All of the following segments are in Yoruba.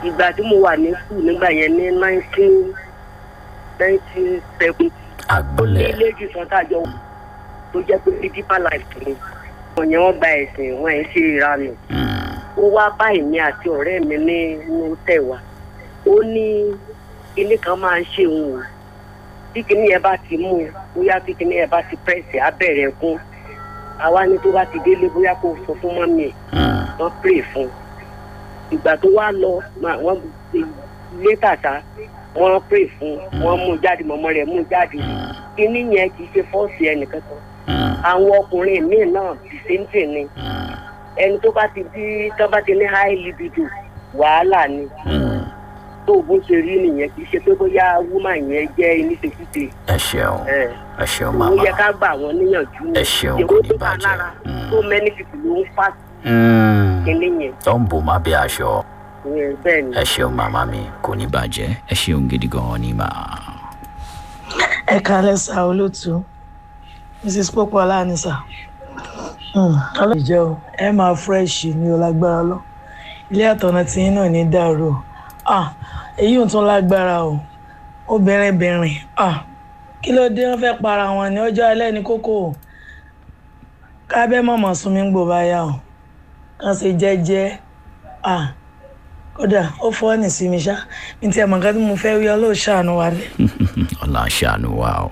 ìgbà tí mo wà ní skul nígbà yẹn ní nineteen nineteen seventy ní àgbọ̀lẹ̀ ilé ìjùsọ̀ tàjọ tó jẹ́ pé deeper life ni wọ́n yẹn wọ́n gba ẹ̀sìn wọn ẹ̀ ṣe ìranù Mm, ó wá bá èmi àti ọ̀rẹ́ mi ní inú tẹ̀wá ó ní kinní kan máa ń ṣe òun o tí kinní yẹn bá ti mú un bóyá tí kinní yẹn bá ti pẹ́ẹ́sì á bẹ̀rẹ̀ kún àwa ni tó bá ti délé bóyá kó sọ fún mọ́mí ẹ̀ mm, wọ́n pray fún un ìgbà tó wá lọ ma- wọ́n létà sá wọ́n pray fún un wọ́n mú un jáde mọ́mọ́ rẹ̀ mú un jáde kinní yẹn kì í ṣe fọ́ọ̀sì ẹnìkan kan mm, àwọn ọkùnrin míì náà the same thing ni mm, ẹni tó bá ti di tó bá ti ní high libido wàhálà ni mm. tó bó ṣe rí nìyẹn kì í ṣe pé bóyá woman yẹn jẹ́ iníṣekúṣe ẹ ṣeun ẹ ẹ ṣeun ó màmá yẹ ká gbà wọ́n níyànjú Ẹ ṣeun, Èwo kò ní tó bá bàjẹ́. lára Mm. tó many people ló ń fà Mm, kíní yẹn tó ń bò má bí aṣọ Ìyẹn bẹ́ẹ̀ ni. ẹ ṣeun màmá mi kò ní bàjẹ́ ẹ ṣeun gidi gan ni mà. ẹ kalẹ sá olótú mrs popola ni sá ọlọ́run ìjẹ́ o ẹ máa fresh ní o lágbára lọ ilé àtọ̀nà tí yín náà ní dàrú o Ah, èyí ò tún lágbára o obìnrin bìnrin Ah, kí ló dé wọn fẹ́ para wọn ní ọjọ́ alẹ́ ní kókó o kábẹ́ mọ̀mọ́ sún mi ń gbò báyà o kàn ṣe jẹ́jẹ́ Ah, kódà ó fọ́ ní sí mi ṣá mi ti ẹ̀ mọ̀ nǹkan tí mo fẹ́ wí ọlọ́ọ̀ṣàánú wa ni. ọ̀la ṣàánú wa o.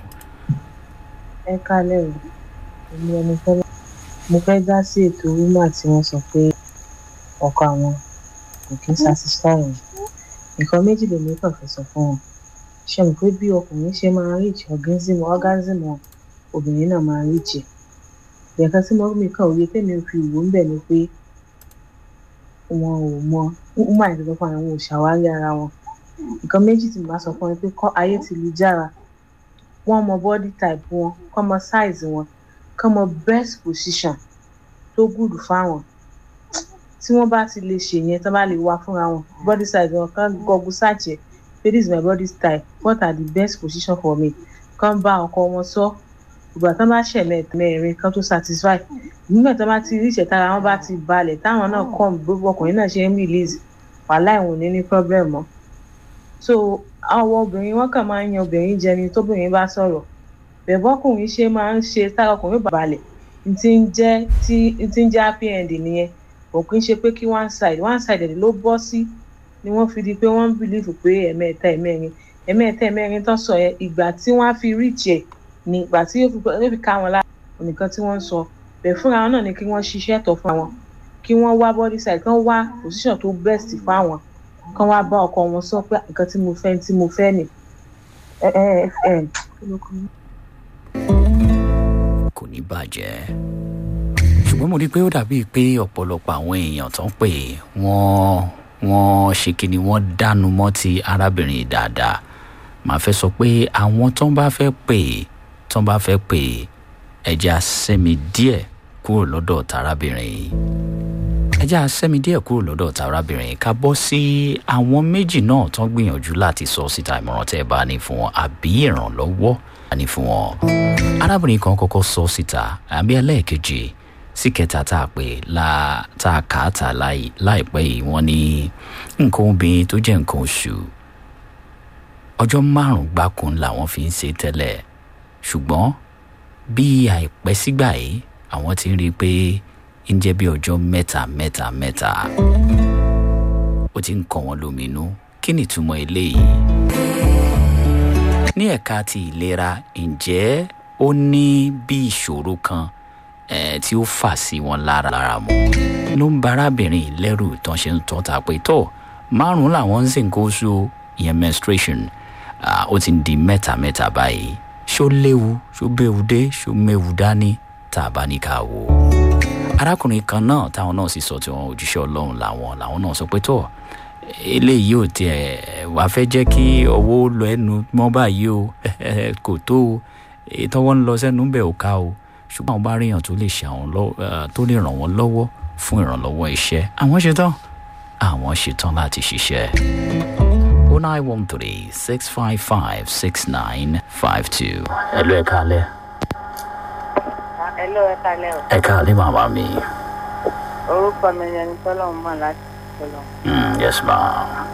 ẹ kálẹ̀ o èmi ẹni fẹ́lẹ́ mo fẹ́ dá sí ètò rúmà tí wọ́n sọ pé ọkọ àwọn kò kí ń satisfy wọn nǹkan méjì lèmi kàn fẹ́ sọ fún wọn ṣe mọ̀ pé bí ọkùnrin ṣe máa reach organism organism wọn obìnrin náà máa reach ẹ̀ ìyẹ̀kan tí mo mi kàn òye tèmi fi wò ń bẹ̀ ni pé wọn ò mọ woman ìdílé fún àwọn ò ṣàwárí ara wọn nǹkan méjì tí mo bá sọ fún wọn pé kọ́ ayé ti lu jára wọ́n mọ body type wọn kọ́ mọ size wọn kọ́ mọ best position tó gùdù fáwọn tí wọ́n bá ti lè ṣe yẹn tó bá lè wá fúnra wọn body size wọn kàn gọgù search ẹ pé this is my body type what are the best position for me kàn bá ọkọ wọn sọ ìgbà tó bá ṣẹlẹ̀ mẹ́rin kan tó satisfy nígbà tó bá ti rí ìṣẹ̀tara wọn bá ti balẹ̀ táwọn náà kọ́ gbogbo ọkùnrin náà ṣe ń release wàhálà ìwọ̀n ní ní problem mọ́ so àwọn obìnrin wọn kàn máa ń yan obìnrin jẹ ni tóbìnrin bá sọ̀rọ̀ bẹ̀bọ́kùnrin ṣe máa ń ṣe tára ọkùnrin bá balẹ̀ n ti ń jẹ́ tí n ti ń jẹ́ happy end nìyẹn kò kí ń ṣe pé kí one side one side ló bọ́ sí ni wọ́n fi di pé wọ́n ń bìlífù pé ẹ̀mẹ́ta ẹ̀mẹ́rin ẹ̀mẹ́ta ẹ̀mẹ́rin tó sọ yẹn ìgbà tí wọ́n á fi reach ẹ̀ ní ìgbà tí yóò fi yóò fi ká wọn lára nìkan tí wọ́n ń sọ bẹ̀ fúnra wọn náà ni kí wọ́n ṣiṣẹ́ tọ̀ fún àwọn kí wọ́n wá body side kí wọ́n wá position tó best fáwọn kán wá bá ọkọ wọn sọ pé nǹkan tí mo fẹ́ tí mo fẹ́ nì. ẹ ẹ ẹ kí ló kọ́ mi? kò ní bàjẹ́ ṣùgbọ́n mo rí i pé ó dàbíi pé ọ̀pọ̀lọpọ̀ àwọn èèyàn tó ń pè wọ́n wọ́n ṣe kíni wọ́n dánu mọ́ ti arábìnrin dáadáa màá fẹ́ sọ pé àwọn tó ń bá fẹ́ pè tó ń bá fẹ́ pè ẹja sẹ́mi díẹ̀ kúrò lọ́dọ̀ tarábìnrin yìí ẹja sẹ́mi díẹ̀ kúrò lọ́dọ̀ tarábìnrin yìí ká bọ́ sí àwọn méjì náà tó ń gbìyànjú láti sọ síta ìmọ̀ràn tẹ́ ẹ bá ní fún wọn àbí ìrànlọ́wọ́ ní fún wọn arábìnrin kan kọ́kọ́ sọ síta àbí ẹlẹ́ẹ̀kejì sí kẹta tá a pè la tá a kà á tà láì- láìpẹ́ yìí wọ́n ní nǹkan obìnrin tó jẹ́ nǹkan oṣù ọjọ́ márùn-ún gbáko làwọn fi ń ṣe tẹ́lẹ̀ ṣùgbọ́n bí àìpẹ́ sígbà yìí àwọn ti ń rí i pé ń jẹ́ bí ọjọ́ mẹ́ta mẹ́ta mẹ́ta ó ti ń kọ́ wọn lóminú kí ni ìtumọ̀ eléyìí ní ẹ̀ka ti ìlera ǹjẹ́ ó ní bí ìṣòro kan eh, tí ó fà sí wọn lára lára mu ló ń ba arábìnrin yìí lẹ́rù tán ṣe ń tọ́ta pé tó márùn-ún làwọn ń sìn kó so ìyẹn menstruation ah, ó ti ń di mẹ́ta mẹ́ta báyìí ṣó léwu ṣó béwu dé ṣó méwu dání tá a bá ní ká wò ó arákùnrin kan náà táwọn náà sì sọ tí wọn òjíṣẹ́ ọlọ́run làwọn làwọn náà sọ pé tó eléyìí ò tiẹ̀ wàá fẹ́ jẹ́ kí ọwọ́ lọ ẹnu mọ́ báyìí o kò tó o ìtọ́wọ́ ń lọ sẹ́nu ń bẹ̀ ò ká o ṣùgbọ́n àwọn bá ríyàn tó lè ṣe àwọn lọ́- eh, tó lè ràn wọ́n lọ́wọ́ fún ìrànlọ́wọ́ iṣẹ́ àwọn ṣetán àwọn ṣetán láti ṣiṣẹ́. o nine one three six five five six nine five two. ẹ lọ ẹ káalẹ́ ẹ ló ẹ kalẹ o ẹ káalẹ́ màmá mi. orúkọ mi ni ẹni tọ́lọ́run mọ̀ láti tọ́lọ́run. Mm, yes ma.